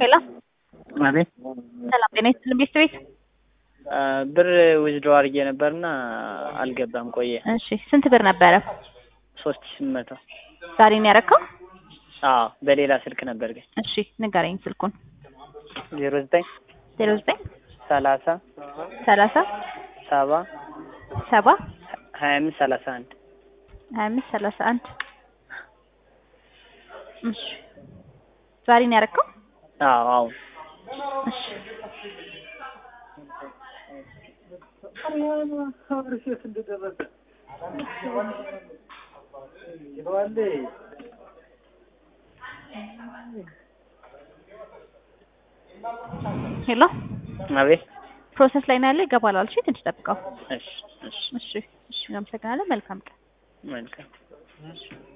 ሄሎ አቤት ሰላም ጤና ይስጥልን ቤት ቤት ብር ዊዝድሮ አድርጌ ነበርና አልገባም ቆየ። እሺ ስንት ብር ነበረ ሶስት ሺህ ስምንት መቶ ዛሬ ነው ያረከው? አዎ በሌላ ስልክ ነበር ግን እሺ ንገረኝ ስልኩን ዜሮ ዘጠኝ ዜሮ ዘጠኝ ሰላሳ ሰላሳ ሰባ ሰባ ሀያ አምስት ሰላሳ አንድ ሀያ አምስት ሰላሳ አንድ እሺ ዛሬ ነው ያረከው? አዎ አዎ እሺ ሄሎ አቤት ፕሮሰስ ላይ ነው ያለው ይገባል አልሽ ትንሽ ጠብቀው እሺ እሺ እሺ እሺ አመሰግናለሁ መልካም ቀን መልካም